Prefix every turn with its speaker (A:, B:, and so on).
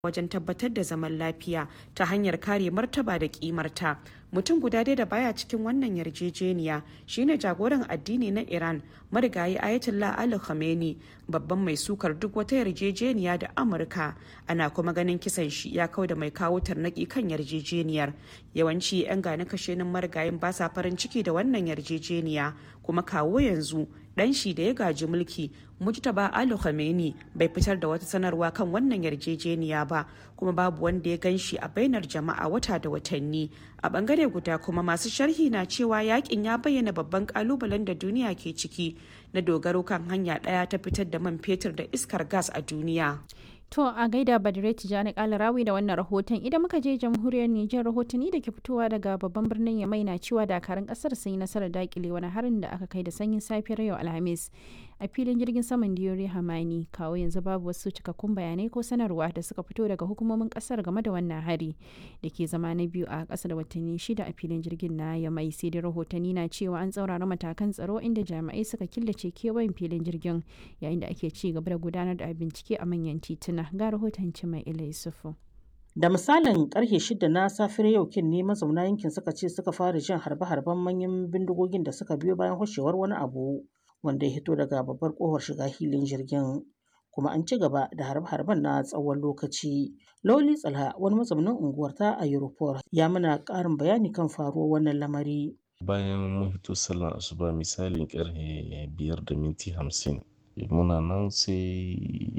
A: wajen tabbatar da zaman lafiya ta hanyar kare martaba da kimarta mutum guda dai da baya cikin wannan yarjejeniya shine jagoran addini na iran marigayi ayatollah ali khamenei babban mai sukar duk wata yarjejeniya da amurka ana kuma ganin kisan shi ya kau da mai kawo tarnaki kan yarjejeniyar yawanci 'yan gani kashenin marigayin ba sa farin ciki da wannan yarjejeniya kuma kawo yanzu dan shi da ya gaji mulki mujtaba ali khamenei bai fitar da wata sanarwa kan wannan yarjejeniya ba kuma babu wanda ya gan shi a bainar jama'a wata da watanni a bangare guda kuma masu sharhi na cewa yakin ya bayyana babban kalubalen da duniya ke ciki na dogaro kan hanya daya ta fitar da man fetur da iskar gas a duniya
B: To a gaida Badire Tijjani Kalarawi da wannan rahoton idan muka je jamhuriyar Nijar rahotanni da ke fitowa daga babban birnin Yamai na cewa dakarun kasar sun yi nasarar dakile wani harin da aka kai da sanyin safiyar yau Alhamis a filin jirgin saman Diyori Hamani kawo yanzu babu wasu cikakkun bayanai ko sanarwa da suka fito daga hukumomin kasar game da wannan hari da ke zama na biyu a ƙasa da watanni shida a filin jirgin na Yamai sai dai rahotanni na cewa an tsaurara matakan tsaro inda jami'ai suka killace kewayen filin jirgin yayin da ake ci gaba da gudanar da bincike a manyan tituna ga rahoton mai ila yusufu
C: da misalin karfe shida na safiyar yau kin ne mazauna yankin suka ce suka fara jin harbe-harben manyan bindigogin da suka biyo bayan hoshewar wani abu wanda ya hito daga babbar kofar shiga hilin jirgin kuma an ci gaba da harbe-harben na tsawon lokaci lauli tsalha wani mazaunin unguwar ta a europol ya mana karin bayani kan faruwar wannan lamari
D: bayan mun fito sallar asuba misalin karfe biyar da minti hamsin muna nan sai